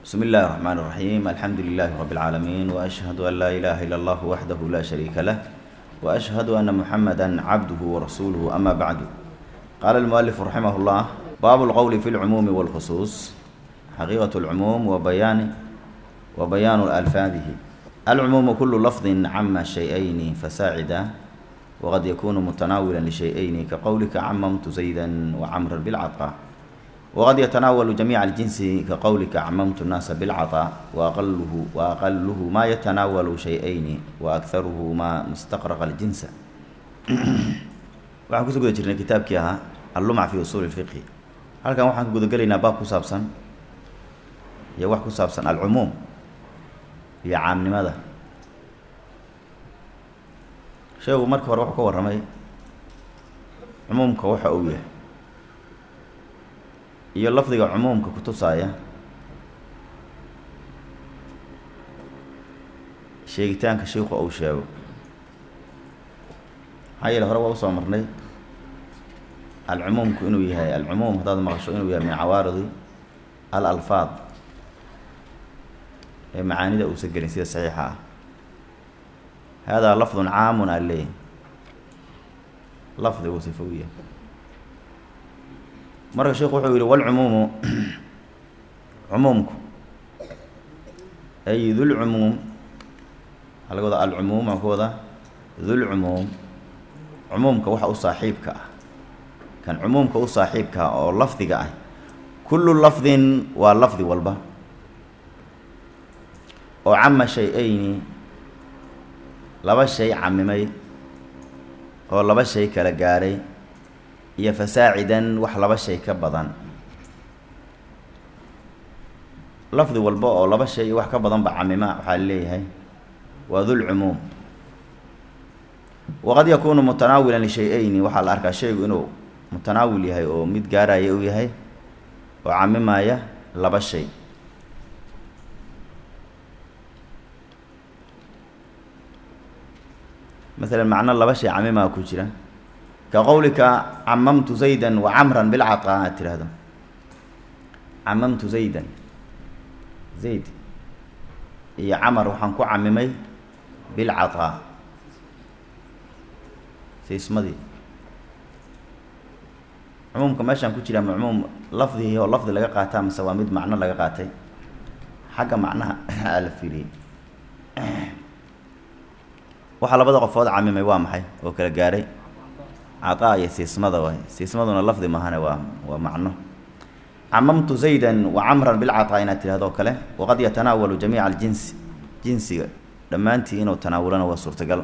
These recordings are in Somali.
بسم الله الرحمن الرحيم الحمد لله رب العالمين وأشهد أن لا إله إلا الله وحده لا شريك له وأشهد أن محمدا عبده ورسوله أما بعد قال المؤلف رحمه الله باب القول في العموم والخصوص حقيقة العموم وبيان وبيان ألفاظه العموم كل لفظ عم شيئين فساعدا وقد يكون متناولا لشيئين كقولك عممت زيدا وعمرا بالعطاء وقد يتناول جميع الجنس كقولك عممت الناس بالعطاء وأقله وأقله ما يتناول شيئين وأكثره ما مستقرق الجنس waxaan kusoo guda jirnay kitaabkii ahaa allumac fi usuuli lfiqhi halkan waxaan ka guda gelaynaa baab ku saabsan iyo wax ku saabsan alcumuum iyo caamnimada sheegu markii hore wuxuu ka warramay cumuumka waxa uu yahay iyo lafdiga cumuumka kutusaaya sheegitaanka shiiku uu sheego maxaa yeele hore waa usoo marnay alcumuumku inuu yahay alcumuum haddaad maqasho inuu yahay min cawaaridi al alfaad ee macaanida uusan gelin sida saxiixa ah haadaa lafdun caamun aa leeyahy lafdigu sifo u yahay marka sheikhu wuxuu yihi walcumuumu cumuumku ay dulcumuum waxaa laga wadaa alcumuum waxaa ka wadaa dulcumuum cumuumka waxa u saaxiibka ah kan cumuumka u saaxiibka ah oo lafdiga ah kullu lafdin waa lafdi walba oo cama shay-ayni laba shay camimay oo laba shay kala gaaray iyo fasaacidan wax laba shay ka badan lafdi walba oo laba shay iyo wax ka badan ba camima waxaa leeyahay waa dulcumuum waqad yakuunu mutanaawilan lishay-ayni waxaa la arkaa shaygu inuu mutanaawil yahay oo mid gaaraya uu yahay oo camimaya laba shay masalan macno laba shay camimaa ku jira ka qowlika camamtu zaydan wa camran bilcataa aad tiraahdo camamtu zaydan zayd iyo camar waxaan ku camimay bilcataa siismadii cumuumka meeshaan ku jira ma cumuum lafdigii oo lafdi laga qaataa mase waa mid macno laga qaatay xagga macnaha aa la fiiriyey waxaa labada qofood camimay waa maxay oo kala gaaray cataa iyo siismada waay siismaduna lafdi mahane waa waa macno camamtu zaydan wa camran bilcataa inaad tidhahdo o kale waqad yatanaawalu jamiica aljinsi jinsiga dhammaantii inuu tanaawulana waa suurtagal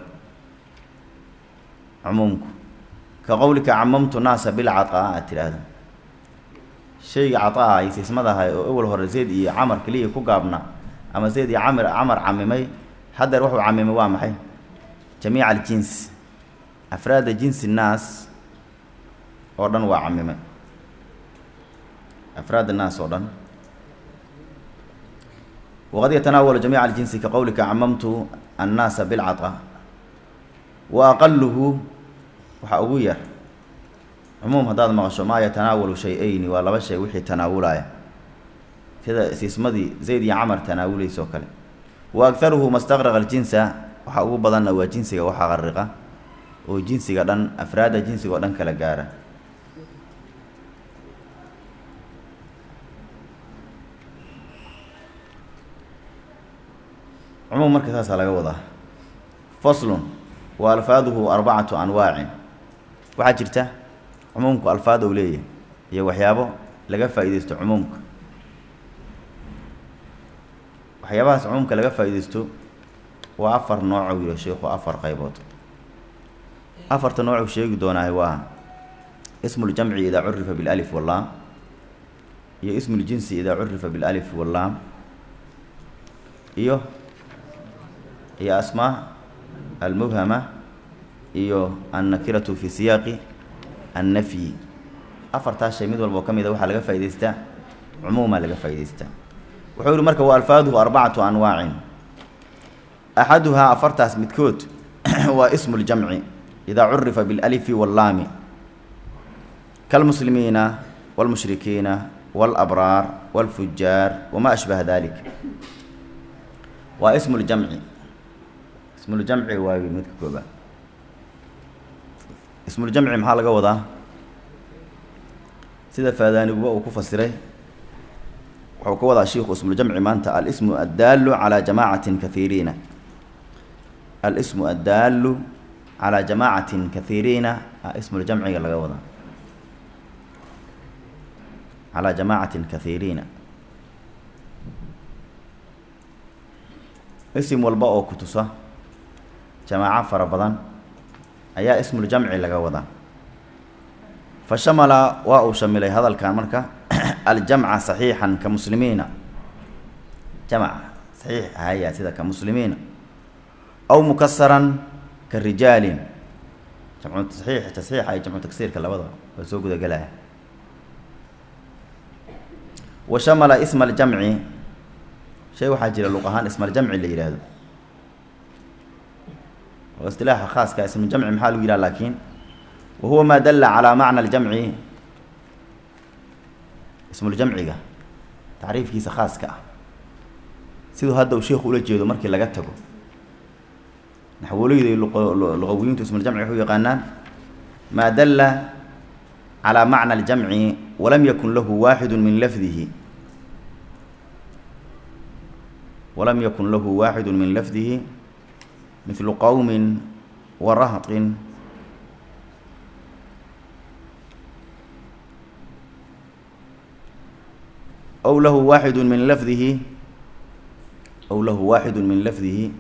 cumuumku ka qowlika camamtu naasa bilcataa aad tidhaahdo shayga cataa iyo siismadaha oo ewel hore zayd iyo camar keliya ku gaabna ama zayd iyo camr camar camimay haddeer wuxuu camimay waa maxay jamiica aljins afraada jinsi naas oo dhan waa camimay afraad naas oo dhan waqad yatanaawalu jamiica aljinsi ka qowlika camamtu annaasa bilcata wa aqaluhu waxaa ugu yar cumuum haddaad maqasho maa yatanaawalu shay-ayni waa laba shay wixii tanaawulaya sida siismadii zayd iyo camar tanaawulaysa oo kale wa agharuhu mastaqraqa aljinsa waxaa ugu badanna waa jinsiga waxaa qariqa oo jinsiga dhan afraadda jinsiga oo dhan kala gaara cumuum marka saasaa laga wadaa faslun wa alfaaduhu arbacatu anwaacin waxaa jirta cumuumku alfaad ou leeyahay iyo waxyaabo laga faa-ideysto cumuumka waxyaabahaas cumuumka laga faa-ideysto waa afar nooc u yihi sheikhu afar qaybood afarta nooc uu sheegi doonaahay waa ismuljamci idaa curifa bilalif wallaam iyo ismuljinsi idaa curifa bilalif wallaam iyo iyo asmaa almubhama iyo annakiratu fi siyaaqi annafyi afartaas shay mid walba oo ka mid a waxaa laga faa'idaystaa cumuumaa laga faa'idaystaa wuxuu yihi marka wa alfaaduhu arbacatu anwaacin axaduhaa afartaas midkood waa ismu ljamci idaa curifa bilalifi wallaami kalmuslimiina wاlmushrikiina wاlأbraar wاlfujaar wma ashbaha dalik waa ismu ljamci ismuljamci waa midka koobaad ismuljamci maxaa laga wadaa sida faadaaniguba uu ku fasiray wuxuu ka wadaa shiiku ismuljamci maanta alismu addaalu calaa jamaacatin kahiiriina alismu addaalu calaa jamaacatin kahiiriina a ismuljamciga laga wadaa calaa jamaacatin kahiiriina isim walba oo ku tusa jamaaco fara badan ayaa ismuljamci laga wadaa fa shamala waa uu shamilay hadalkan marka aljamca saxiixan ka muslimiina jamc saxiix ahaya sida ka muslimiina aw mukasaran ka rijaalin jamcu taxiix tasxiixa iyo jamcu tagsiirka labada waa soo gudagelaya wa shamala isma aljamci shay waxaa jira luq ahaan ismaljamci la yihahdo oo istilaaxa khaaska ismuljamci maxaa lagu yidhaha laakiin wa huwa maa dalla calaa macna aljamci ismuljamciga tacriifkiisa khaaska ah siduu hadda uu sheikhu ula jeedo markii laga tago naxwoleyda luqawiyiintu ismuljamci waxu yaqaanaan maa dalla calaa macna aljamci walam yakun lahu waaxidu min lafdihi walam yakun lahu waaxidu min lafdihi mithlu qowmin wa rahtin aw lahu waaxidu min lafdihi aw lahu waaxidu min lafdihi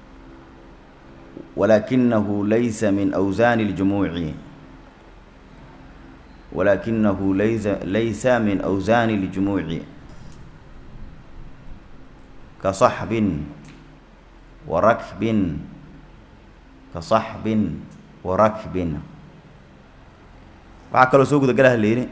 walakinahu laysa min awsaani اljumuuci walakinahu laysa laysa min awsaani اljumuuci kaصaxbin wa rakbin kaصaxbin wa rakbin waxaa kaloo soo guda galaha layidhi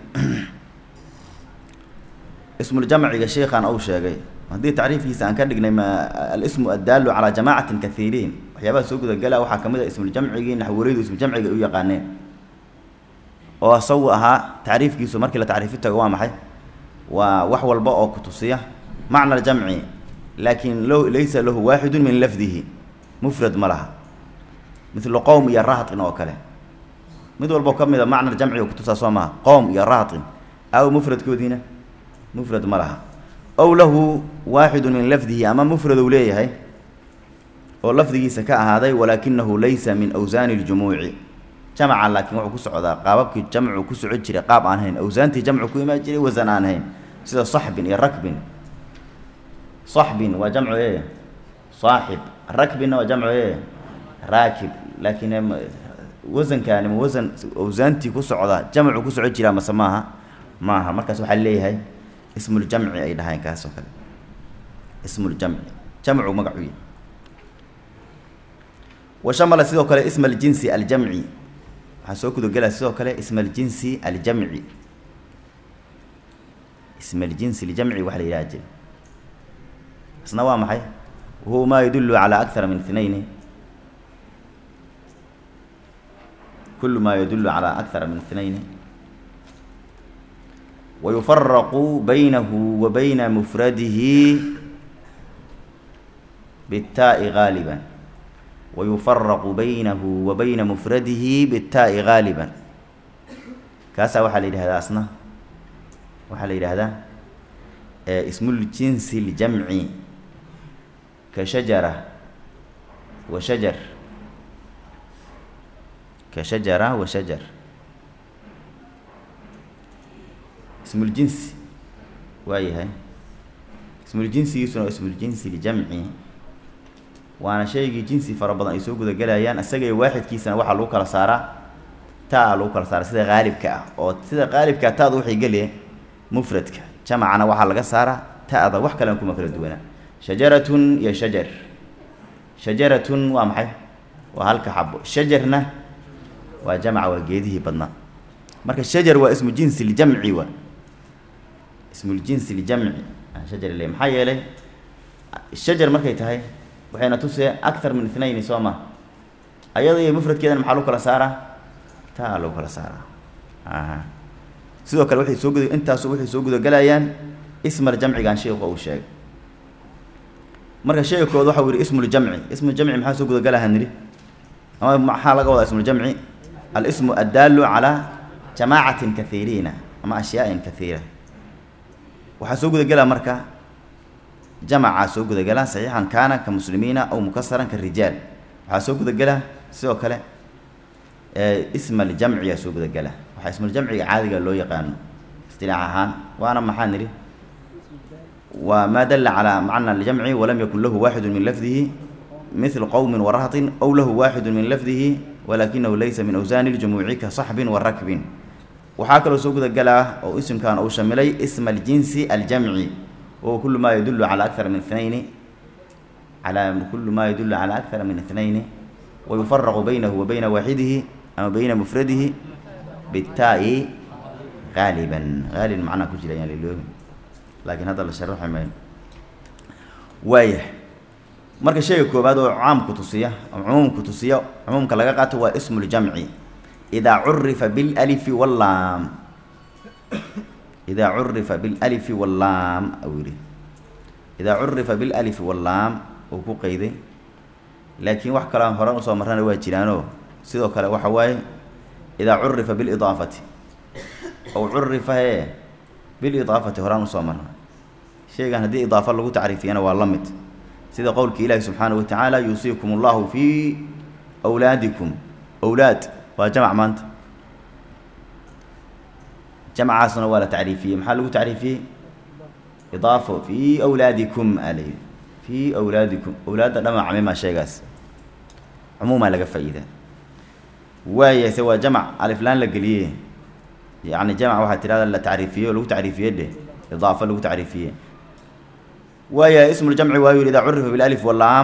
ismuljamciga sheikhan uu sheegay haddii tacriifkiisa aan ka dhignay ma alismu addaalu calaa jamaacatin kahiiriin waxyaabaha soo gudagala waxaa kamid a ismuljamcigii naxwoleydu ismuljamciga u yaqaaneen oo isagu ahaa tacriifkiisu markii la tacriifi tago waa maxay waa wax walba oo ku tusiya macna aljamci laakiin lo laysa lahu waaxidu min lafdihi mufrad ma laha mithlu qowm iyo rahtin oo kale mid walbo ka mid a macna jamci kutusaa soo maha qowm iyo rahtin aw mufradkoodiina mufrad ma laha ow lahu waaxidu min lafdihi ama mufrad uu leeyahay oo lafdigiisa ka ahaaday walaakinahu laysa min awsaani ljumuuci jamca laakiin wuxuu ku socdaa qaababkii jamcu ku soco jiray qaab aan hayn awsaantii jamcu ku imaan jiray wasan aan hayn sida saxbin iyo rakbin saxbin waa jamcu e saaxib rakbinna waa jamcu e raakib laakiin wasankaani ma wasan awsaantii ku socda jamcu ku soco jiraa mase maaha maaha markaas waxaa leeyahay ismuljamci ay dhahayn kaas oo kale ismuljamci jamcu magacu yahy wa shamala sidoo kale isma aljinsi aljamci waxaa soo gudagelaya sidoo kale isma aljinsi aljamci isma aljinsi aljamci waxa la yidhaha jira isna waa maxay wahuwa maa yadulu calaa akthara min ithnayni kulu ma yadulu calaa akthara min ithnayni wayufaraqu baynahu wa bayna mufradihi biاtaa'i gaaliba wayufaraqu baynahu wa bayna mufradihi biاtaa'i gaaliba kaasaa waxaa la yidhahdaa asna waxaa la yidhaahdaa ismuljinsi اljamci ka shajara wa shajar ka shajara wa shajar ismuljinsi waa yahay ismuljinsigiisuna waa ismuljinsi ljamci waana shaygii jinsi fara badan ay soo gudagelayaan isagay waaxidkiisana waxaa lagu kala saaraa taa lagu kala saara sida qaalibka ah oo sida qaalibkaa taada waxay geliye mufradka jamacana waxaa laga saaraa ta'da wax kalen kuma kala duwanaa shajaratun iyo shajar shajaratun waa maxay waa halka xabo shajarna waa jamca waa geedihii badnaa marka shajar waa ismu jinsi ljamci wa ismuljinsi ljamci shajar le maxaa yeelay shajar markay tahay waxayna tusee akthar min ithnayni soo ma ayada iyo mufradkeedana maxaa lagu kala saaraa taa lagu kala saaraa aha sidoo kale waxay soo guda intaasu waxay soo gudagelayaan ismal jamcigan sheekhu uu sheegay marka sheega kood waxa uu yihi ismuljamci ismuljamci maxaa soo gudagalaha nidhi ama maxaa laga wadaa ismuljamci alismu addaalu calaa jamaacatin kahiiriina ama ashyaain kahiira waxaa soo gudagelaa marka jamacaa soo gudagelaa saxiixan kaana ka muslimiina aw mukasaran ka rijaal waxaa soo gudagelaa sidoo kale ismaljamciyaa soo gudagela waxaa ismuljamciga caadiga loo yaqaano istilaax ahaan waana maxaa nidhi waa maa dala calaa macna aljamci walam yakun lahu waaxidu min lafdihi mil qowmin warahtin aw lahu waaxidu min lafdihi walakinahu laysa min awsaani ljumuuci ka saxbin wa rakbin waxaa kaloo soo gudagelaa oo isimkan uu shamilay isma aljinsi aljamci wahuwa kulu maa yadulu calaa akara min inayni calaa kulu maa yadulu calaa akara min ithnayni wayufaraqu baynahu wa bayna waaxidihi ama bayna mufradihi bitaa-i haaliban haalib macnaa ku jira ayaan liloobi laakiin hadda la sharaxi mayno waayah marka shayga koobaad oo caamku tusiya oo cumuumku tusiya cumuumka laga qaato waa ismu ljamci idaa curifa bilalifi wallaam idaa curifa bilalifi wallaam au yihi idaa curifa bilalifi wallaam uu ku qeyday laakiin wax kaloo horan usoo marrana waa jiraanoo sidoo kale waxa waaye idaa curifa bilidaafati ow curifa hee bilidaafati horaan usoo marna shaygan haddii idaafo lagu tacriifiyana waa la mid sida qowlka ilaahi subxaanahu watacaala yuusiikum allahu fii wlaadikum owlaad waa jamc maanta jamcaasna waa la tacriifiyey maxaa lagu tacriifiyey idaafo fii wlaadikum alayhi fii wlaadikum owlaadda dhama camima sheegaas cumuumaa laga faa-iidaa waaya se waa jamc aliflaan la geliye yani jamc waxaa tirahda la tacriifiye o lagu tacriifiye dheh idaafo lagu tacriifiye waaya ismu ljamci waayu yihi idaa curifa bilalif walaam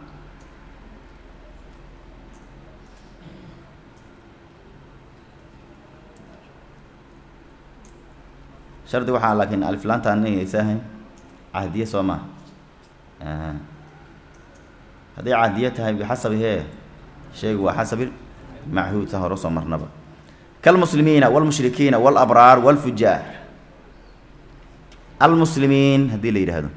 shardi waxaa laakiin aliflaanta anaysahayn cahdiye soo maa hadday cahdiye tahay bixasabi hee shaygu waa xasabi machuud sa hore soo marnaba kalmuslimiina wاlmushrikiina wاlabraar wاlfujaar almuslimiin haddii la yidhaahdo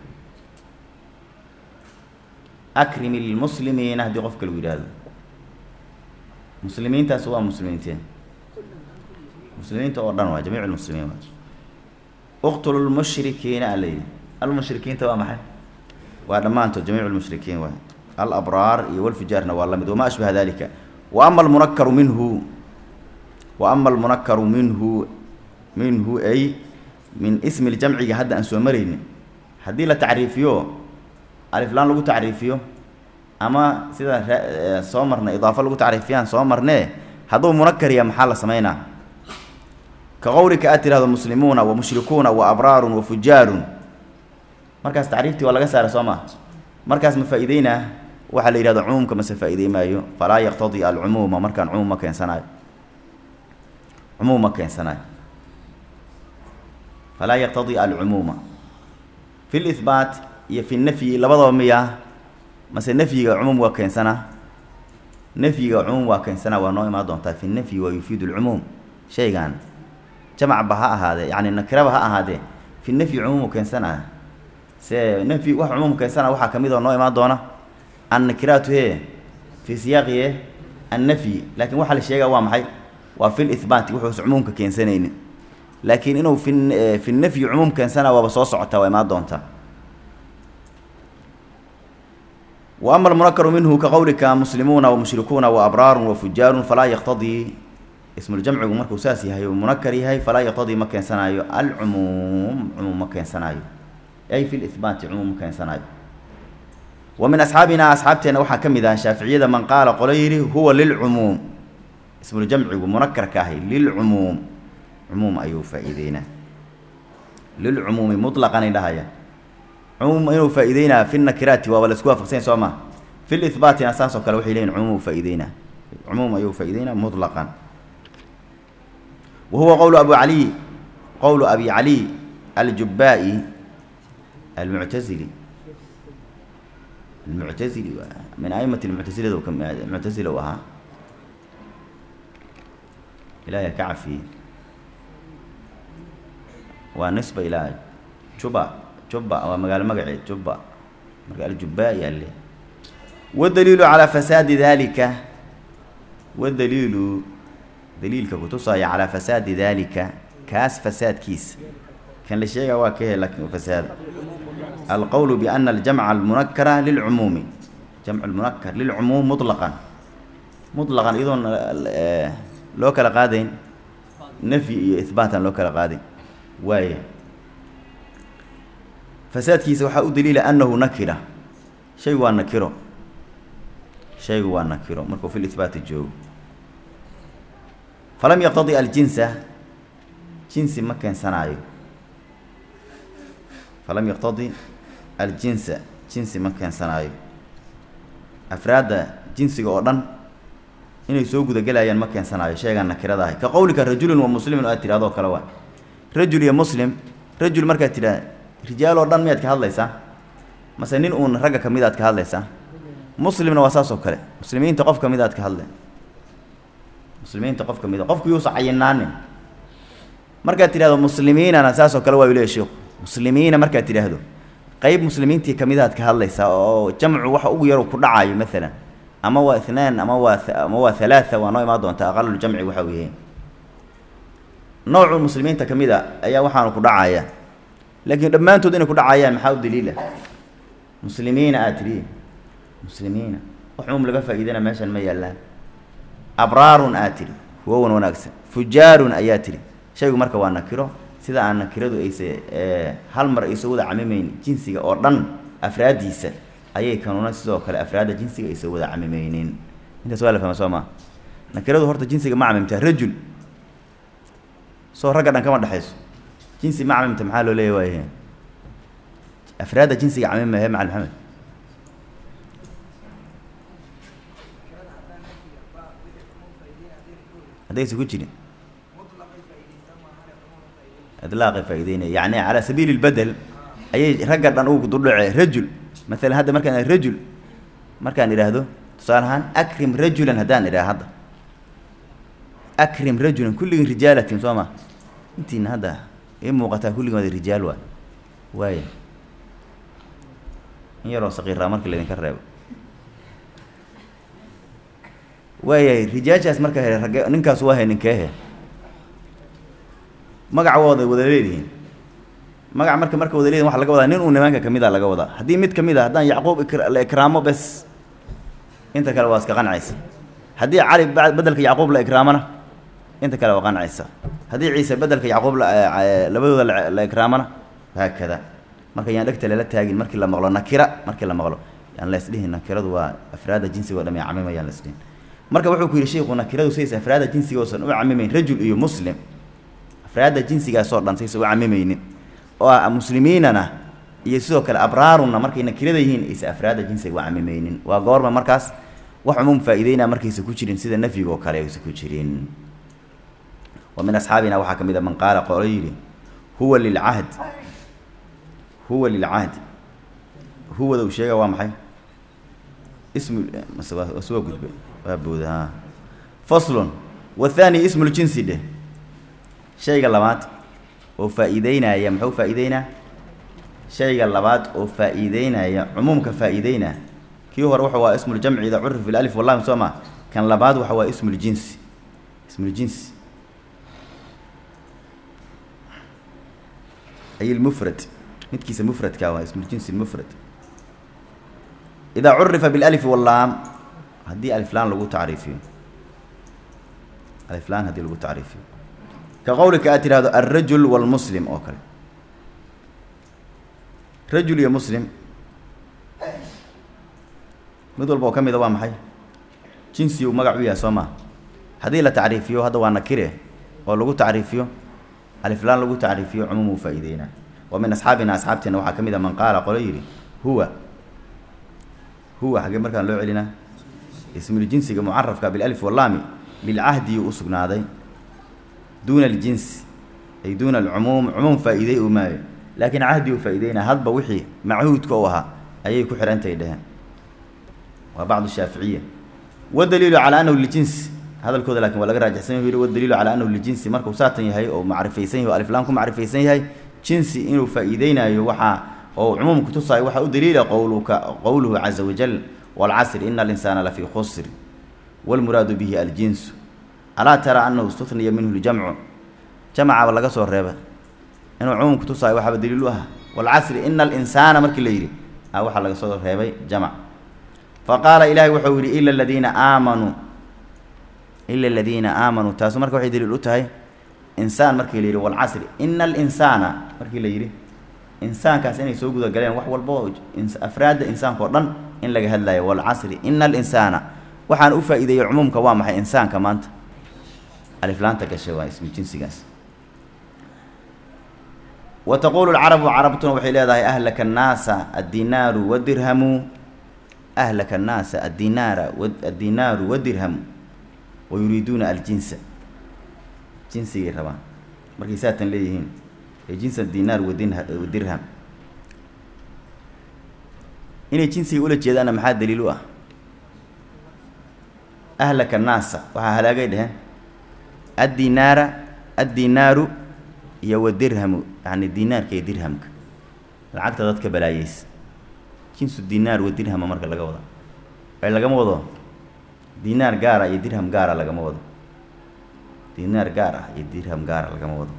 akrim ilmuslimiina haddii qofka lagu yidhaahdo muslimiintaas waa muslimiintee muslimiinta oo dhan waa jamiic lmuslimiin waa uqtulu lmushrikiina ala yidhi almushrikiinta waa maxay waa dhammaantood jamiic lmushrikiin waay alabraar iyo walfujaarna waa la mid wamaa ashbaha dalika wa ama almunakaru minhu wa ama almunakaru minhu minhu ay min ismi ljamciga hadda aan soo marayni haddii la tacriifiyo aliflaan lagu tacriifiyo ama sida re soo marna idaafo lagu tacriifiyaan soo marnee hadduu munakariya maxaa la sameynaa ka qowlika aad tirahdo muslimuuna wa mushrikuuna wa abraarun wa fujaarun markaas tacriiftii waa laga saara soo maa markaas ma faa-iideynaa waxaa la yihahdo cumuumka mase faa-idey maayo falaa yaqtadii alcumuuma markaan cumuum ma keensanayo cumuum ma keensanayo falaa yaqtadii alcumuuma fi lihbaat iyo fi nafyi labadaba miya mase nafyiga cumuum waa keensanaa nafyiga cumuum waa keensanaa waa noo imaan doontaa fi nafyi waa yufiidu lcumuum shaygan jamacba ha ahaadee yacni nakiraba ha ahaadee fi nafyi cumuumu keensanaa se nafyi wax cumuum keensana waxaa kamid oo noo imaan doona annakiraatu he fii siyaaqi e annafyi laakiin waxaa la sheegaa waa maxay waa fi lihbaati wuxuusa cumuumka keensanaynin laakiin inuu fi fi nafyi cumuum keensana waaba soo socotaa waa imaan doontaa wa ama almunakaru minhu ka qowlika muslimuuna wamushrikuuna waabraarun wafujaarun falaa yaqtadii ismuljamcigu markuu saas yahay uu munakar yahay falaa yaqtadii ma keensanaayo alcumuum cumuum ma keensanaayo ay fi lihbaati cumuum ma keensanaayo wa min asxaabina asxaabteenna waxaa ka mid ah shaaficiyada man qaala qolo yidhi huwa lilcumuum ismuljamcigu munakarka ahi lilcumuum cumuum ayuu faa-iideynaa lilcumuumi mutlaqanay dhahaya cumuum inuu faa-iideynaa fi nakiraati waaba la isku waafaqsanya soo ma fi lihbaatina saas oo kale waxay leyihin cumuum faa-iideynaa cumuum ayuu faa-iideynaa mutlaqan wa huwa qowlu abu caliy qowlu abi caliy aljubaa-i almuctazili almuctazili min aimati lmuctasilada ka muctasila u ahaa ilahay ka cafiyey waa nisba ilaa juba juba waa magaalo magaceed juba marka aljubba ayaa le wadaliilu calaa fasaadi daalika wadaliilu daliilka kutusaya calaa fasaadi daalika kaas fasaadkiisa kan la sheegaa waa ka he lakin fasaad alqowlu biana aljamca almunakara lilcumuumi jamcu lmunakar lilcumuum muطlaqan muطlaqan iyadoon loo kala qaadayn nafyi iyo ihbaataan loo kala qaadayn waaya fasaadkiisa waxaa u daliila anahu nakira shaygu waa nakiro shaygu waa nakiro markuu fi lihbaati joogo falam yaqtadi aljinsa jinsi ma keensanaayo falam yaqtadi aljinsa jinsi ma keensanaayo afraadda jinsiga oo dhan inay soo gudagelayaan ma keensanaayo sheegaan nakirada ahay ka qowlika rajulun wa muslimun aad tidhahdoo kale waa rajul iyo muslim rajul markaad tidhah rijaal oo dhan miyaad ka hadlaysaa mase nin uun ragga ka mid aad ka hadlaysaa muslimna waa saas oo kale muslimiinta qof ka mid aad ka hadle muslimiinta qof ka mid a qofku yuusa cayinaanin markaad tidhahdo muslimiinana saas oo kale waa leeya sheikhu muslimiina markaad tidhaahdo qeyb muslimiintii kamid aad ka hadlaysaa oo jamcu waxa ugu yar ku dhacayo maalan ama waa ithnaan ama waa ama waa halaatha waa noo imaan doonta aqaluljamci waxa uu yahay noocu muslimiinta ka mid a ayaa waxaanu ku dhacaya laakiin dhammaantood inay ku dhacayaan maxaa u daliila muslimiina aad tidhi muslimiina wax cumuum laga faa'iidana meeshan ma yaallaan abraarun aad tidhi kuwo wan wanaagsan fujaarun ayaa tidhi shaygu marka waa nakiro sida aan nakiradu ayse hal mar ayso wada camimeyn jinsiga oo dhan afraaddiisa ayay kanuna sidoo kale afraadda jinsiga ayso wada camimeynin intaas waa la fahma soo maa nakiradu horta jinsiga ma camimtaa rajul soo ragga dhan kama dhexayso jinsi ma camimta maxaa loo leeya waayahe afraadda jinsiga camimahe macal maxamed haddaysa ku jirin idlaaqay faa'ideynaya yacni calaa sabiili lbedel ayay ragga dhan ugu dudhace rajul maalan hadda markaan rajul markaan idhaahdo tusaale ahaan akrim rajulan haddaan idhaha hadda akrim rajulan kulligin rijaalatin soo ma intiina hadda ii muuqataa kulligin wada rijaal waa waaya in yaroo saqiiraa marka laydinka reebo waayahay rijaashaas marka he ragge ninkaas waa he ninkeehe magacawooda wada leedihiin magac marka marka wada leedihin waxa laga wadaa nin uu nimanka kamid a laga wadaa haddii mid kamid a haddaan yacquub la ikraamo bes inta kale waa iska qancaysa haddii cali bedelka yacquub la ikraamona inta kale waa qancaysa haddii ciise bedelka yacquub labadooda la ikraamona haakada marka yaan dhegta lala taagin markii la maqlo nakira markii la maqlo yaan laysdhihin nakiradu waa afraada jinsiga o dham camima yaan laysdhihin marka wuxuu ku yidhi sheiku nakiradu says afraada jinsiga oosan u camimeyn rajul iyo muslim afraadda jinsigaasoo dhan saysa u camimeynin oo ah muslimiinana iyo sidoo kale abraarunna markay nakirada yihiin aysa afraadda jinsiga u camimeynin waa goorma markaas wax cumuum faa'iideynaa markaysa ku jirin sida nafyiga oo kale aysa ku jirin wa min asxaabina waxaa ka mid a man qaala qolo yidhi huwa lilcahd huwa lilcahdi huwada uu sheega waa maxay ismu mase waa waa gudbe waa booda ha faslun wathani ismuljinsi dheh shayga labaad oo faa'iideynaya muxuu faa'iideynaa shayga labaad oo faa'iideynaya cumuumka faa'iideynaa kii hore waxa waa ismuljamci ida curif bilalif wallahi soo ma kan labaad waxa waa ismuljinsi ismuljinsi ay lmufrad midkiisa mufradka waa ismuljinsi mufrad idaa curifa bilalif wallaam haddii aliflaan lagu tacriifiyo aliflaan haddii lagu tacriifiyo ka qowlika aad tidhahdo alrajul walmuslim oo kale rajul iyo muslim mid walba oo ka mida waa maxay jinsi uu magac u yahay soo maa haddii la tacriifiyo hadda waa nakire oo lagu tacriifiyo aliflaan lagu tacriifiyo cumuum uu faa'iideynaa wa min asxaabina asxaabteena waxaa ka mid a man qaala qolo yidhi huwa huwa xaggee markaan loo celinaa ismuljinsiga mucarafka bilalif wallaami lilcahdiyuu u sugnaaday duuna aljinsi ay duuna alcumuum cumuum faa'iidey uu maayo laakiin cahdi uu faa'iideynaa hadba wixii machuudka u ahaa ayay ku xidhantahay dheheen waa bacdu shaaficiya wadaliilu calaa anahu lijinsi hadalkooda lakin waa laga raajixsan yahy wadaliilu calaa anahu lijinsi markuu saatan yahay oo macrifaysan yahy o aliflaan ku macrifaysan yahay jinsi inuu faa-iideynayo waxaa oo cumuum kutusaayo waxaa u daliila qowluka qowluhu caza wajal waalcasri ina alinsaana lafii khusr wاlmuraadu bihi aljinsu alaa tara anahu istuniya minhu ljamcu jamcaba laga soo reeba inuu cumuum kutusaayo waxaaba daliil u ah waalcasri ina alinsaana markii la yidhi a waxaa laga soo reebay jamc faqaala ilaahay wuxuu yihi ila aladiina aamanuu ila aladiina aamanuu taasu marka waxay daliil u tahay insaan markii la yidhi walcasri ina alinsaana markii la yidhi insaankaas inay soo guda galeen wax walba oo afraadda insaanka oo dhan in laga hadlayo walcasri ina alinsaana waxaan u faa-iideeyey cumuumka waa maxay insaanka maanta aliflaanta gashay waa ismi jinsigaas wa taquulu lcarabu carabtuna waxay leedahay ahlaka annaasa addinaaru wadirhamu ahlaka annaasa addinaara addinaaru wadirhamu wa yuriiduuna aljinsa jinsigay rabaan markay saatan leeyihiin ee jinsa dinaar wadinha wadirham inay jinsiga ula jeedaanna maxaa daliil u ah ahlaka annaasa waxaa halaagay dheheen addinaara addinaaru iyo wadirhamu yacni dinaarka iyo dirhamka lacagta dadka balaayeysa jinsu dinaar wadirhama marka laga wado ay lagama wado dinaar gaara iyo dirham gaara lagama wado dinaar gaar ah iyo dirham gaara lagama wado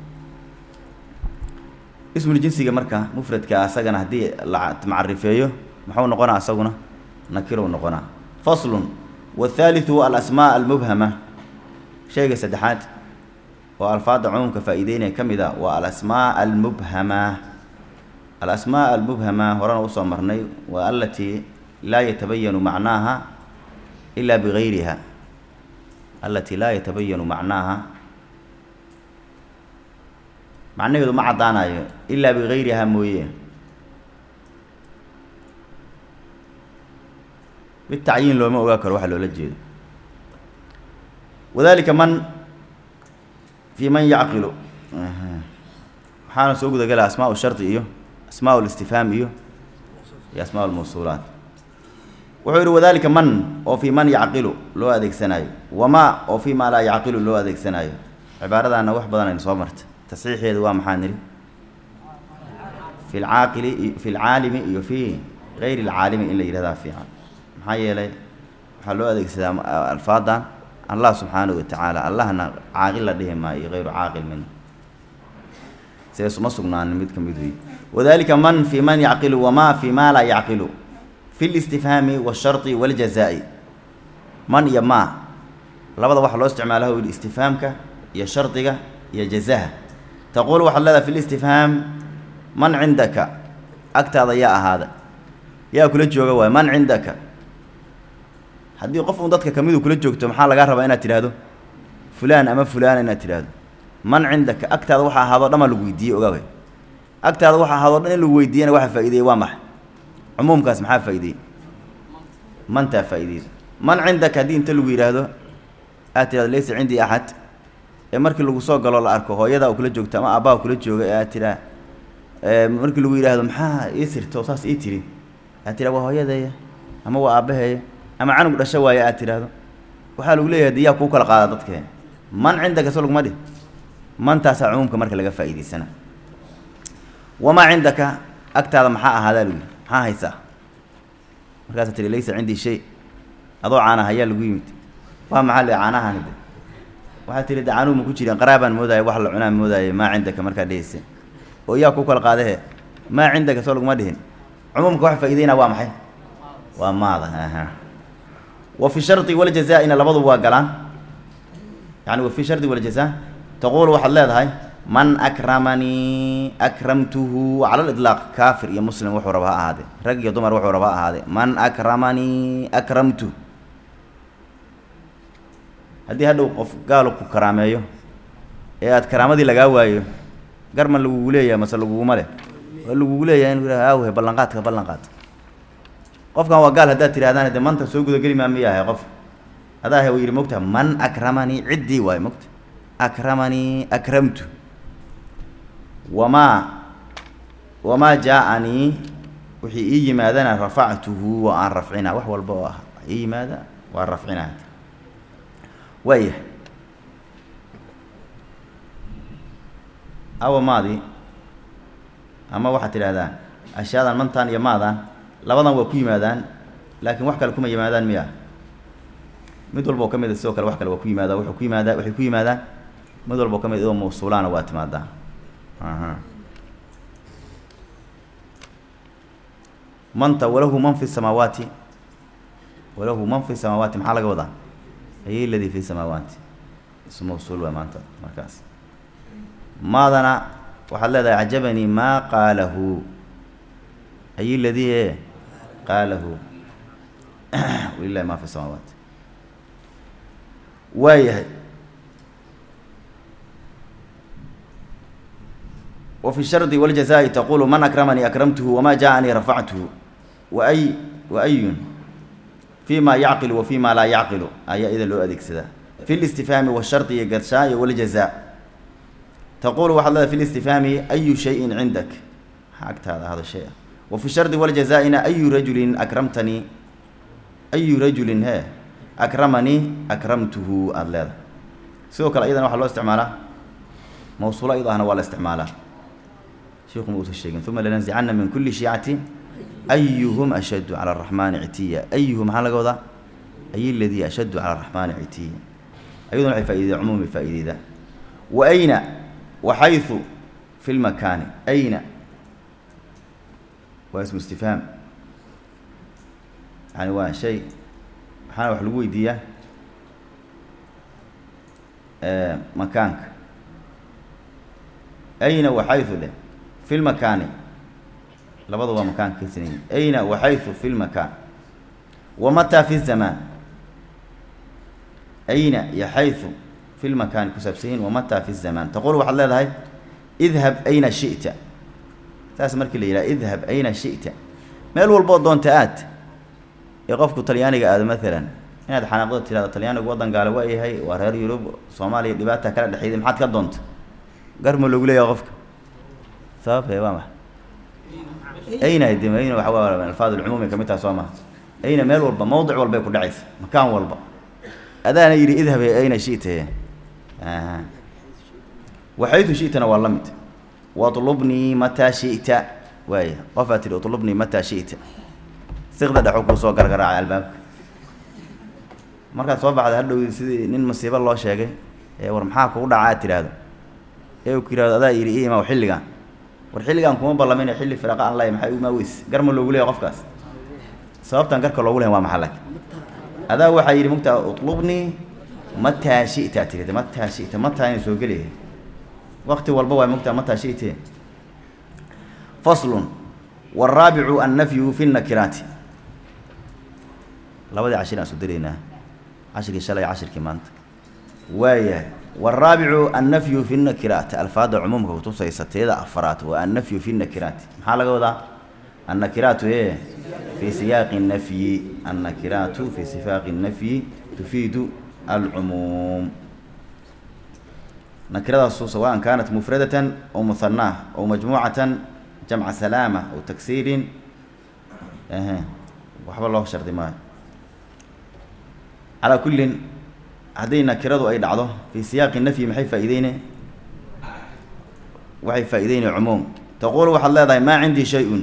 ismul jinsiga marka mufradka asagana haddii la macarifeeyo muxuu noqonaa asaguna nakirow noqonaa faslun wathaalithu alasmaa almubhama shayga saddexaad oo alfaadda cumuumka faa-iideynaya ka mid a waa alasmaa almubhama alasmaa almubhama horena usoo marnay waa alatii laa yatabayanu macnaaha ilaa bigayriha alatii laa yatabayanu macnaaha macnaheedu ma caddaanayo ilaa bigayriha mooye bitacyiin looma ogaa karo waxa loola jeedo wadalika man fii man yacqilu waxaana soo gudagala asmaa shardi iyo asmaa listifhaam iyo iyo asmaa lmawsuulaat wuxuu yihi wadalika man oo fii man yacqilu loo adeegsanaayo wamaa oo fii maa laa yacqilu loo adeegsanaayo cibaaradaana wax badan aynu soo marta tasxiixeedu waa maxaa nidhi fi lcaaqili fi lcaalimi iyo fi gayri lcaalimi in la yihahdaa fiican maxaa yeelay waxaa loo adeegsadaa alfaadan allah subxaanahu watacaala allahna caaqil la dhihi maayo iyo hayru caaqil min sidaas uma sugnaanin mid ka mid wey wadalika man fii man yacqilu wamaa fii maa laa yacqilu fi listifhaami waashardi waljazaa-i man iyo maa labada waxaa loo isticmaala u yihi istifhaamka iyo shardiga iyo jazaha taquul waxaad leedahay fi listifhaam man cindaka agtaada yaa ahaada yaa kula jooga waay man cindaka haddii qof un dadka kamidu kula joogto maxaa lagaa rabaa inaad tidhaahdo fulaan ama fulaana inaad tidhaahdo man cindaka agtaada waxa ahaadoo dhan maa lagu weydiiyey ogaaway agtaada waxa ahaadoo dhan in lagu weydiiyana waxa faa'ideeyey waa maxay cumuumkaas maxaa faa'ideeyey mantaa faa'ideeyey man cindaka haddii inta lagu yidhaahdo aad tidhahdo laysa cindii axad ee markii lagu soo galo la arko hooyadaa kula joogta ama aabbaha kula jooga ee aad tidhaa markii lagu yidhaahdo maxaa ii sirto saas ii tiri aad tidhaa waa hooyadeeya ama waa aabbaheeya ama canug dhasho waaye aad tidhaahdo waxaa lagu leeyahay de yaa kuu kala qaada dadkee man cindaka so laguma dhih mantaasaa cumuumka marka laga faa'iidaysana wamaa cindaka agtaada maxaa ahaadaa lagu yidhi maxaa haysaa markaasaa tihi laysa cindii shay adoo caana hayaa lagu yimid waa maxaa le caanahani de waxaa tihi de caanuhu ma ku jireen qaraabaan moodaayo wax la cunaan moodaaye maa cindaka markaa dhehaysa oo yaa kuu kala qaadahe maa cindaka soo laguma dhihin cumuumka wax faa'iideynaa waa maxay waa maada aha wa fi shardi waljazaa-ina labaduba waa galaan yani wa fi shardi waljazaa taquulu waxaad leedahay man akramanii akramtuhu cala lidlaaq kaafir iyo muslim wuxuu raba ha ahaadee rag iyo dumar wuxuu raba ha ahaadee man akramanii akramtu haddii hadhow qof gaalo ku karaameeyo ee aad karaamadii lagaa waayo garma lagugu leeyahay mase laguguma leh waa lagugu leeyahay inu yihah awhe ballanqaadka ballanqaad qofkan waa gaal haddaad tirahdaan de manta soo gudageli maa miyahay qof adaa he yidhi mogta man akramanii ciddii waayo mogta akramanii akramtu wamaa wamaa jaa-anii wixii ii yimaadana rafactuhu waa aan rafcinaa wax walba oo ah ii yimaada waa rafcinaa waayahay awa maadi ama waxaad tidhahdaa ashyaadan mantan iyo maadan labadan waa ku yimaadaan laakiin wax kale kuma yimaadaan miya mid walba oo ka mid a sidoo kale wax kale waa ku yimaada wuxuu ku yimaadaa waxay ku yimaadaan mid walba oo ka mid idoo mawsuulaana waa timaadaa aha manta walahu man fi samaawaati walahu man fi samaawaati maxaa laga wadaa ay ladii fi samaawaati isu mawsuul waa maanta markaas maadana waxaad leedahay cajabanii maa qaalahu ay ladii e qaalahu walilahi ma fi samaawaati waayahay وفي الشرد والجزاء تقول من أكرمني أكرمته وما جاءني رفعته وأي وأي فيما يعقل وفيما لا يعقل أي إذا لو أديك سدا في الاستفهام والشرط يقرشاء والجزاء تقول وحلا في الاستفهام أي شيء عندك حقت هذا هذا الشيء وفي الشرط والجزاء أي رجل أكرمتني أي رجل ها أكرمني أكرمته الله سوى كلا أيضا وحلا استعماله موصولة أيضا هنا ولا استعماله شيخ موسى الشيخ ثم لننزعن من كل شيعة أيهم أشد على الرحمن عتيا أيهم على قوضة أي الذي أشد على الرحمن عتيا أيضا فائدة عمومي فائدة وأين وحيث في المكان أين واسم استفهام يعني waa شيء waxaana wax lagu weydiiyaa makaanka أين وحيث ده في المكان labada waa makaanka kaysanayin أين وحيث في المكان ومتى في الزمان أين iyo حيث في المكان kusaabsanyihin ومتى في الزمان تقول waxaad leedahay اذهب أين شئت taas markii la yidhaha اذهب أين شئت meel walboo doonta aad ee qofku talyaaniga aado maalan inaad xanaaqdo tirahdo talyaanigu waddan gaale waa yahay waa reer yurub soomaaliya dhibaata kala dhexeeyday maxaad ka doonta garma loogu leeyahay qofka sababtee waa maxa ayna de ayna waxa waa alfaad alcumuumi kamid taha soo maha ayna meel walba mawdic walbay ku dhacaysa makaan walba adaana yidhi idhab ayna shi'ta aha waxaytu shi'tana waa la mid watlubnii mataa shi'ta waaya qofaad tidhi utlubnii mataa shi'ta siqda dhexu kuu soo gargaraacay albaabka markaad soo baxda hadhow sidii nin masiibo loo sheegay ee war maxaa kugu dhaca aad tidhaahdo ee uu ku yihahdo adaa yidhi i imaw xilligan war xilligan kuma ballamin xilli firaqa aan lahay maxay umaa weys garma loogu leeyahy qofkaas sababtan garka loogu lehay waa maxaa laakiin adaa waxaa yidhi mugtaa utlubnii mataa shi'ta tirida mataa shi'ta mataa inay soo gelayahay wakti walba waa mugtaa mataa shi'te faslun والرابع النفي في النكرات labadii cashir aan isu diraynaa cashirkii shalay cashirkii maanta waaya والرابع النفي في النكرات الفاظ عمومك kutusaysa teeda afraad waa النفي في النكرات maxaa laga wadaa النكرات ايه في سياق النفي النكرات في سياق النفي تفيد العموم نكرة سواء كانت مفردة أو مثناة أو مجموعة جمع سلامة أو تكسير أها وحب الله شرط ما على كل هذين كردوا أي دعضه في سياق النفي محي فائدين وحي فائدين عموم تقول وحل الله ما عندي شيء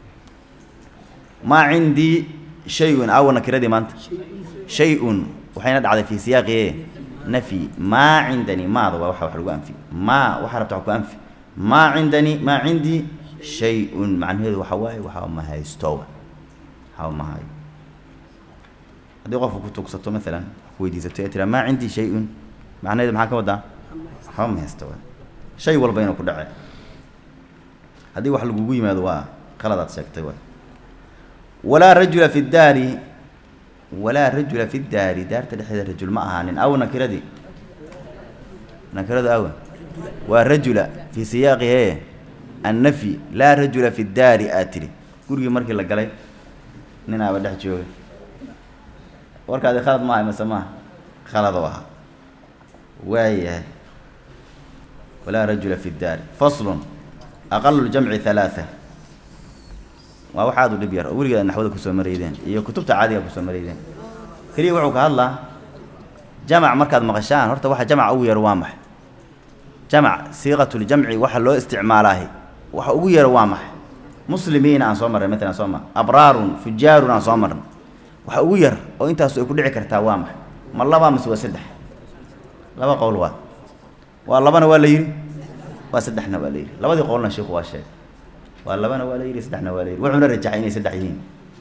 ما عندي شيء أو نكردي ما أنت شيء وحين دعضه في سياق إيه نفي ما عندني ما ضوا وحا وحلو أنفي ما وحربت عكو أنفي ما عندني ما عندي شيء macnaheedu waxa waaye waxa ma haysto waxa ma hayo haddii qofku ku tugsato maalan weydiisato ee tira maa cindii shay-un macnaheedu maxaa ka wadaa waxba ma haysto shay walba inuu ku dhace haddii wax lagugu yimaado waa qaladaad sheegtay waay walaa rajula fi daari walaa rajula fi daari daarta dhexdeeda rajul ma ahaanin aw nakiradii nakiradu awa waa rajula fi siyaaqi hee النفي لا رجل في الدار آتري gurigii markii la galay nin aaba dhex jooga warkaadi khalad maahay mase maaha khalado ahaa waayahay walaa rajula fi الdaari fasl aqal اljamci ثalaaثة waa wax aad u dhib yar oo weligeed naxwada kusoo maraydeen iyo kutubta caadiga kusoo maraydeen keliya wuxuu ka hadlaa jamac markaad maqashaan horta waxa jamaca ugu yar waa maxay jamac siiqat ljamci waxa loo isticmaalaahi waxa ugu yara waa maxay muslimiina aan soo marray matalan soo ma abraarun fujaarun aan soo marnay waxa ugu yar oo intaasu ay ku dhici kartaa waa maxay ma laba mase waa saddex laba qowl waa waa labana waa la yidhi waa saddexna waa la yidhi labadii qowlna sheikhu waa sheegay waa labana waa la yidhi saddexna waa la yidhi wuxuuna rajaxay inay saddex yihiin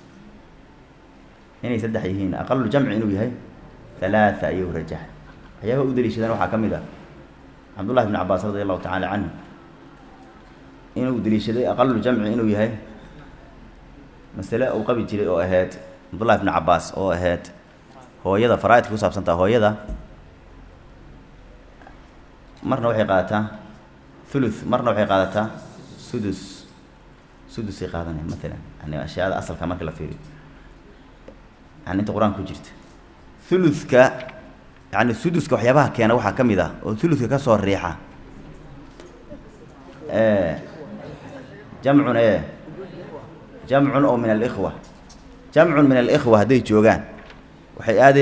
inay saddex yihiin aqalu jamci inuu yahay halaata ayuu rajaxay waxyaabaha u daliishadaan waxaa ka mid ah cabdullahi bn cabaas radi allahu tacaala canhu inuu daliishaday aqalu jamci inuu yahay masale uu qabi jiray oo ahayd cabdullahi bn cabaas oo ahayd hooyada faraaidka ku saabsantaa hooyada marna waxay qaadataa thuluth marna waxay qaadataa sudus sudusay qaadanaya matalan yani ashyaada asalka marka la fiiriyo yani inta qur-aanka ku jirta thuluthka yani suduska waxyaabaha keena waxaa ka mid ah oo thuluthka ka soo riixa jamcun e jamcun oo min alikhwa jamcun min alikhwa hadday joogaan waxay aade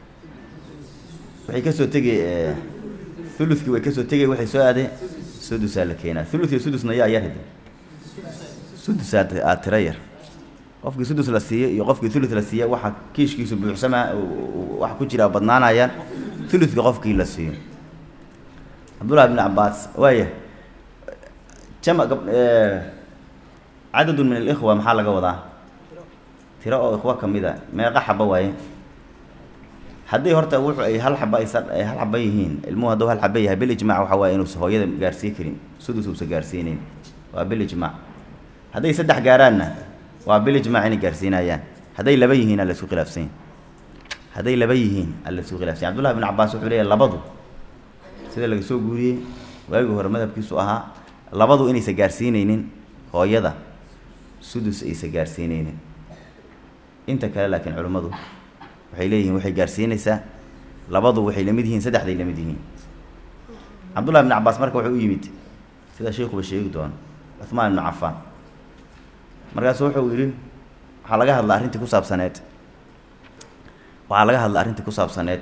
waxay kasoo tegay thuluthkii way kasoo tegay waxay soo aade sudusaa la keenaa thuluth iyo sudusna yaa yar hade sudusaa aad tira yar qofkii sudus la siiye iyo qofkii thuluth la siiye waxa kiishkiisu buuxsamaa waxa ku jira badnaanayaan thuluthka qofkii la siiyo cabdullahi bn cabaas waaya jam cadadun min alikhwa maxaa laga wadaa tiro oo ikhwa kamid a meeqa xaba waaye haddii horta wuxu ay hal xaba aysa ay hal xaba yihiin ilmuhu hadduu hal xaba yahay bilijmac waxa waaye inuusa hooyada gaarsii karin sudus uusa gaarsiinayn waa bilijmac hadday saddex gaaraanna waa bilijmac inay gaarsiinayaan hadday laba yihiin alla isku khilaafsanya hadday laba yihiin alla isku khilafsanya cabdullahi bn cabaas wuxuu leeyahy labadu sida laga soo guuriyey waagii hore madhabkiisu ahaa labadu inaysa gaarsiineynin hooyada sudus aysa gaarsiineynin inta kale laakiin culimmadu waxay leeyihiin waxay gaarsiinaysaa labadu waxay lamid yihiin saddexday lamid yihiin cabdullahi bn cabaas marka wuxuu u yimid sida sheikuba sheegi doono cuhmaan ibnu cafaan markaasu wuxuu yidhi waxaa laga hadla arrintii ku saabsaneed waxaa laga hadla arrintii ku saabsaneed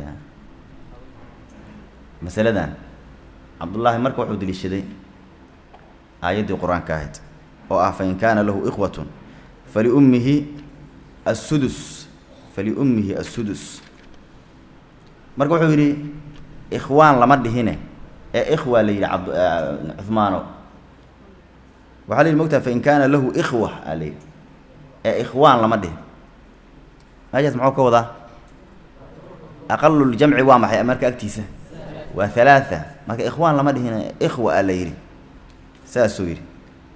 masaladan cabdullaahi marka wuxuu deliishaday aayaddii qur-aanka ahayd oo ah fain kaana lahu ikhwatun faliummihi assudus faliummihi assudus marka wuxuu yidhi ikhwaan lama dhihine ee ikhwa la yidhi cabd cuhmaano waxaa la yidhi mogtaha fain kaana lahu ikhwa aa la yidhi ee ikhwaan lama dhihin meeshaas muxuu ka wadaa aqaluljamci waa maxay marka agtiisa waa halaatha marka ikhwaan lama dhihin ikhwa aa la yidhi saasuu yidhi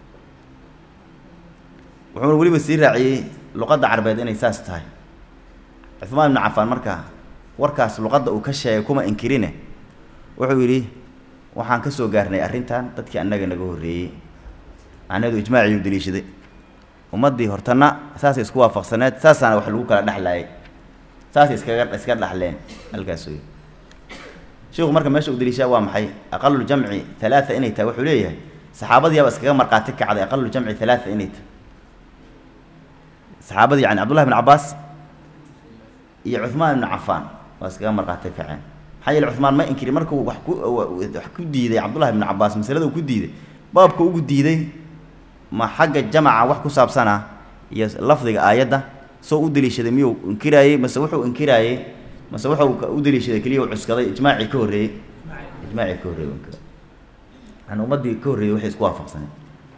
wuxuuna weliba sii raaciyey luqadda carbeed inay saas tahay cuhmaan ibnu cafaan marka warkaas luqadda uu ka sheegay kuma inkirine wuxuu yidhi waxaan ka soo gaarnay arrintan dadkii annaga naga horreeyey macnaheedu ijmaaciyuu daliishaday ummaddii hortana saasay isku waafaqsaneed saasaana wax lagu kala dhexlaayay saasay iskaga iska dhexleen halkaasuu yidhi sheikhu marka meesha uu daliishaa waa maxay aqaluljamci halaata inay tahay wuxuu leeyahay saxaabadiiaba iskaga markhaati kacday aqaluljamci halaata inay tahay saxaabadii yani cabdullahi bn cabaas iyo cuhmaan ibnu cafaan waa iskaga markhaati kaceen maxaa yeele cuhmaan ma inkiri markuu wax ku wax ku diiday cabdullahi bnu cabaas masalada uu ku diiday baabka ugu diiday ma xagga jamaca wax ku saabsana iyo lafdiga aayadda soo u daliishaday miyuu inkiraayey mase wuxuu inkiraayey mase wuxuu u daliishaday keliya u cuskaday ijmaacii ka horreeyey ijmaacii ka horreeyey inkira yani ummaddii ka horreeyey waxay isku waafaqsaneen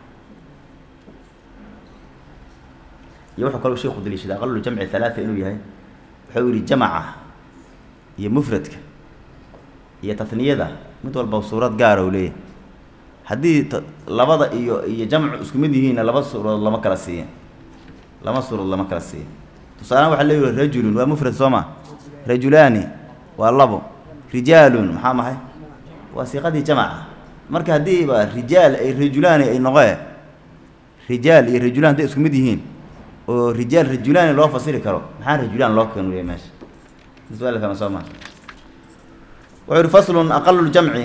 iyo wuxuu kaloo sheikhu daliishaday aqalu jamci halaata inuu yahay wuxuu yihi jamaca iyo mufradka iyo tatniyada mid walba suurad gaara u leeyahay haddii t labada iyo iyo jamcu isku mid yihiinna laba suuradood lama kala siiya lama suuradood lama kala siiya tusaalehaan waxaa leeyihi rajulun waa mufrad soo ma rajulaani waa labo rijaalun maxaa mahay waa siiqadii jamaca marka haddiiba rijaal ay rajulaani ay noqee rijaal iyo rajulaan hadday isku mid yihiin oo rijaal rajulaani loo fasiri karo maxaa rajulaan loo keenu leeyahy meesha suaal fahma soo ma wuxuu yihi faslun aqalu ljamci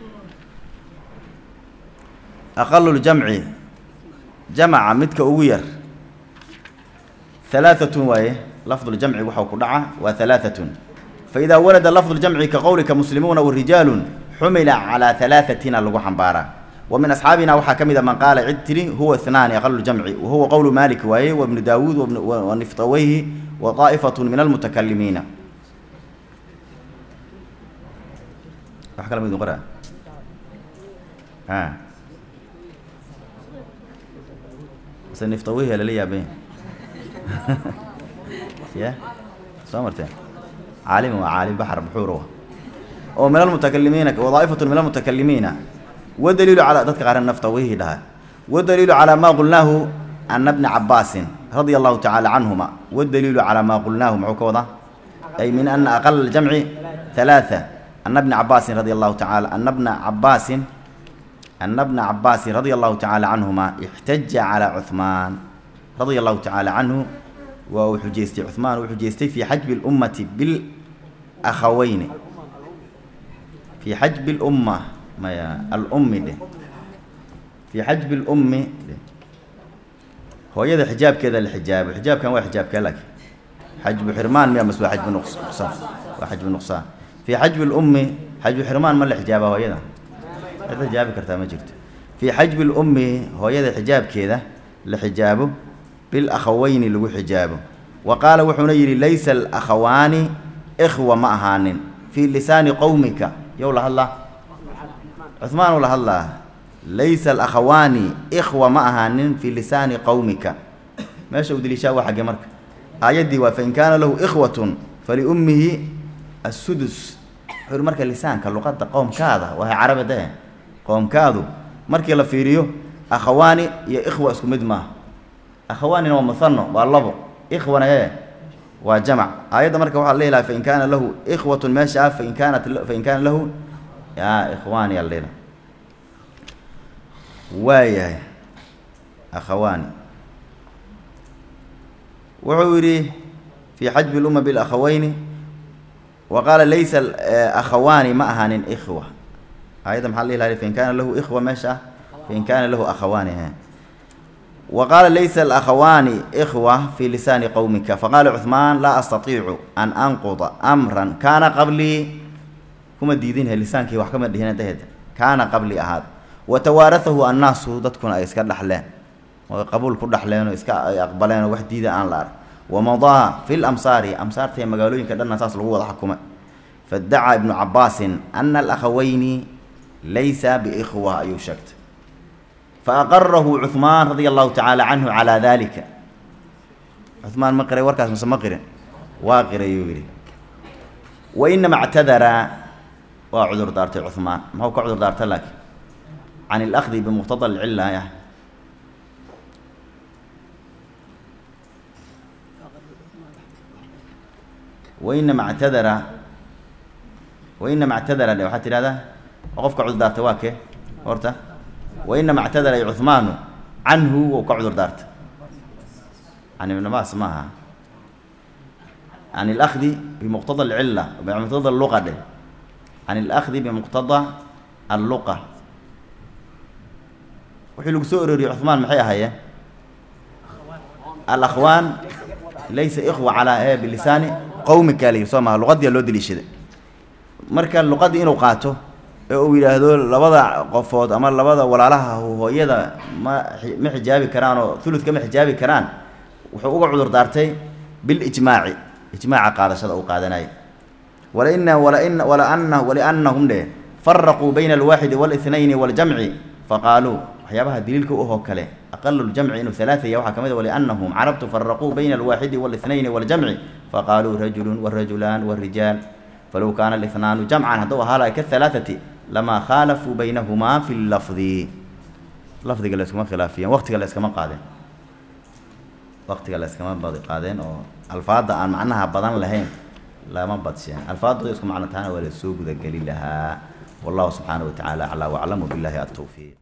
aqalu ljamci jamaca midka ugu yar halaaatun waaye lafduljamci waxau ku dhaca waa halaaatun faidaa warada lafdu ljamci ka qowlika muslimuuna warijaalun xumila calaa halaaثatina lagu xambaaraa wa min asxaabina waxaa ka mid a man qaala cid tiri huwa ihnaani aqalu jamci wa huwa qowlu malik waaye wa ibnu daawuud wa niftaweyhi wa daa'ifatun min almutakalimiina wax kala mid qora a mise niftaweyhi lala yaabay ya soo marteen caalim waa caalim baxr buxuur oo min almutakalimiina wadaa'ifatun min almutakalimiina wadaliilu calaa dadka qaar naftawihi dhaha wadaliilu calaa maa qulnaahu ana bna cabaasin radia allahu tacaala canhuma wadaliilu calaa maa qulnaahu muxuu ka wadaa ay min ana aqala aljamci halaatha ana bna cabaasin radia allahu tacaala ana bna cabaasin ana bna cabaasin radia allahu tacaala canhuma ixtaja calaa cuhmaan radia allahu tacaala canhu waa uu xujeystay cuhmaan uu xujeystay fii xajbi اlummati bilakhaweyni fii xajbi lumma maya alummi dheh fii xajbi lummi dheh hooyada xijaabkeeda la xijaabo xijaabkan waa xijaabkee laakiin xajbu xirmaan miya mas waa xajbu nuqsaan waa xajbu nuqsaan fii xajbi lummi xajbu xirmaan ma la xijaaba hooyada cid xijaabi kartaa ma jirto fii xajbi lummi hooyada xijaabkeeda la xijaabo bilakhaweyni lagu xijaabo wa qaala wuxuuna yidhi laysa alakhawaani ikhwa ma ahaanin fii lisaani qowmika yow la hadlaa cuhmaan uu la hadlaa laysa alakhawaani ikhwa ma ahaanin fii lisaani qowmika meesha uu deliishaa waa xagge marka aayaddii waa fain kaana lahu ikhwatun faliummihi assudus wuxuu yihi marka lisaanka luqadda qoomkaada waa carabi dee qoomkaadu markii la fiiriyo akhawaani iyo ikhwa isku mid maaha akhawaanina waa muhano waa labo ikhwana ee waa jamac aayadda marka waxaa la ilaha fain kaana lahu ikhwatun meesha ah fain kaanat fain kaana lahu ya ikhwaani yaa layidhaha waayahay akhawaani wuxuu yidhi fii xajbi lumma bilakhaweyni wa qaala laysa akhawaani ma ahaanin ikhwa aayadda maxaa la ilaha fain kaana lahu ikhwa meesha ah fain kaana lahu akhawaani he wa qaala laysa alakhawaani ikhwa fii lisaani qowmika faqaala cuhmaan laa astatiicu an anquda amran kaana qablii kuma diidinhe lisaankii wax kama dhihin daheed kaana qablii ahaad wa tawaarahahu annaasu dadkuna ay iska dhaxleen oo qabuul ku dhaxleenoo iska ay aqbaleenoo wax diida aan la arg wamadaa fi lamsaari amsaarta iyo magaalooyinka dhanna saas lagu wada xakumay fadacaa ibnu cabaasin ana alakhaweyni laysa biikhwa ayuu sheegtay faaqarahu cuhmaan radia allahu tacaala canhu calaa dalika cuhmaan ma qiray warkaas mase ma qirin waa qirayuu yidhi wa inama ctadara waa cudur daartay cuhmaan muxuu ka cudur daarta laakiin can ilahdi bimuqtada alcilla ah wainama ctadara wainama ctadara de waxaad tidhahdaa qofka cudur daartay waa kee horta wainama ctadara ay cuhmaanu canhu ou ka cudur daartay can ibn baas maaha can ilahdi bimuqtada alcilla bimuqtada alluqa dhe can ilahdi bimuqtada alluqa wixii lagu soo arooriyey cuhmaan maxay ahaayeen alakhwaan laysa ikhwa calaa e bilisaani qowmika la yidhi soo maha luqadiia loo deliishaday marka luqaddii inuu qaato ee uu yidhaahdo labada qofood ama labada walaalaha hooyada ma ma xijaabi karaan oo uludka ma xijaabi karaan wuxuu uga cudur daartay bilijmaaci ijmaaca qaadashada uu qaadanayay walaina walain walaana waliannahum dhe faraquu bayna alwaaxidi wاlithnayni waاljamci faqaaluu waxyaabaha daliilka u ahoo kale aqalu ljamci inuu halaataya waxaa ka mid a waliannahum carabtu faraquu bayna alwaaxidi wاlithnayni waاljamci faqaaluu rajulu warajulaan warijaal falow kaana alihnaanu jamcan hadduu ahaa laha kahalaaثati lamaa khaalafuu baynahumaa fi lafdi lafdiga la iskuma khilaafiyeen waqtiga la iskama qaadeen waqtiga la iskama badi qaadeen oo alfaadda aan macnaha badan lahayn lama badsheen alfaadooda isku macno tahana waa la soo gudageli lahaa wallahu subxaanaه wa tacaala aclaa waclam wbillahi atowfiiq